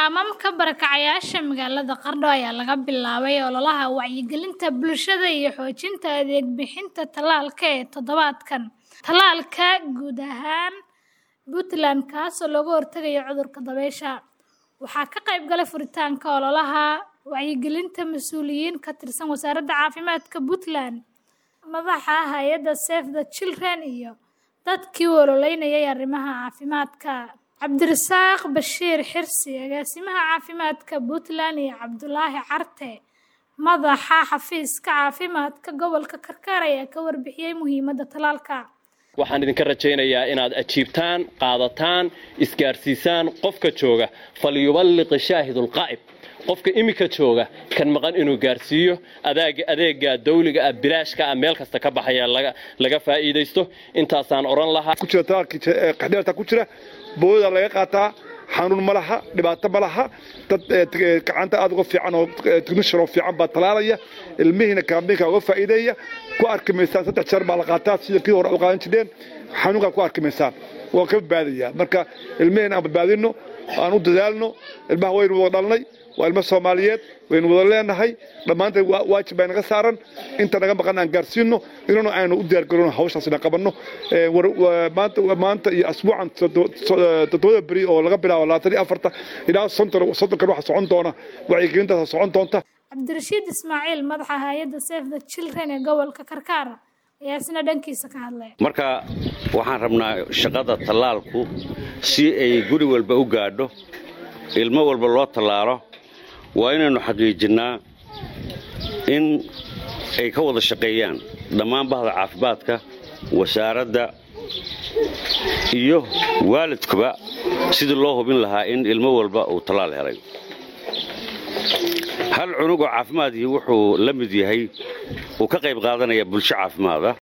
Kaamamka barakacayaasha magaalada Qardho ayaa laga bilaabay ololaha wacyigelinta bulshada iyo xoojinta adeeg bixinta tallaalka ee toddobaadkan. Tallaalka guud ahaan Puntland kaas oo looga hortagayo cudurka dabaysha. Waxaa ka qayb galay furitaanka ololaha wacyigelinta mas'uuliyiin ka tirsan Wasaaradda Caafimaadka Puntland, madaxa hay'adda Save the Children iyo dadkii u ololeynayay arrimaha caafimaadka. Cabdirasaaq Bashiir Xirsi, agaasimaha caafimaadka Puntland iyo Cabdulaahi Carte, madaxa xafiiska caafimaadka gobolka Karkar ayaa ka warbixiyay muhiimadda tallaalka. waxaan idinka rajaynayaa inaad ajiibtaan qaadataan isgaarsiisaan qofka jooga falyuballiqi shaahidulqaa'ib qofka imika jooga kan maqan inuu gaarsiiyo adeega dawliga ah bilaashka ah meel kasta ka baxaya laga faa'iidaysto intaasaan odhan lahaa ku jira talaalkii qaxdheerta ku jira booyada laga qaataa xanuun ma laha dhibaato ma laha dad gacanta aad uga fiican oo technician oo fiican baa talaalaya ilmihiina kaambiinka uga faa'iideeya ku arki maysaan saddex jeer baa la qaataa sida kii hore u qaadan jireen xanuunkaa ku arki maysaan waa ka badbaadaya marka ilmihiina aan badbaadino aan u dadaalno ilmaha waynu wada dhalnay waa ilmo soomaaliyeed waynu wada leenahay dhammaanteen waajib baa naga saaran inta naga maqan aan gaarsiino inuna aynu u diyaargarowno hawshaasina qabanno maanta iyo asbuucan toddobada beri oo laga bilaabo labaatan iyo afarta ilaa soddonkan waxa socon doona wacyigelintaas socon doonta Cabdirashiid Ismaaciil, madaxa hay'adda Save the Children ee gobolka Karkar, ayaa isna dhankiisa ka hadlay. marka waxaan rabnaa shaqada tallaalku si ay guri walba u gaadho ilmo walba loo tallaalo waa inaynu xaqiijinnaa in ay ka wada shaqeeyaan dhammaan bahda caafimaadka wasaaradda iyo waalidkuba sidii loo hubin lahaa in ilmo walba uu tallaal helay hal cunug oo caafimaadii wuxuu la mid yahay uu ka qayb qaadanaya bulsho caafimaada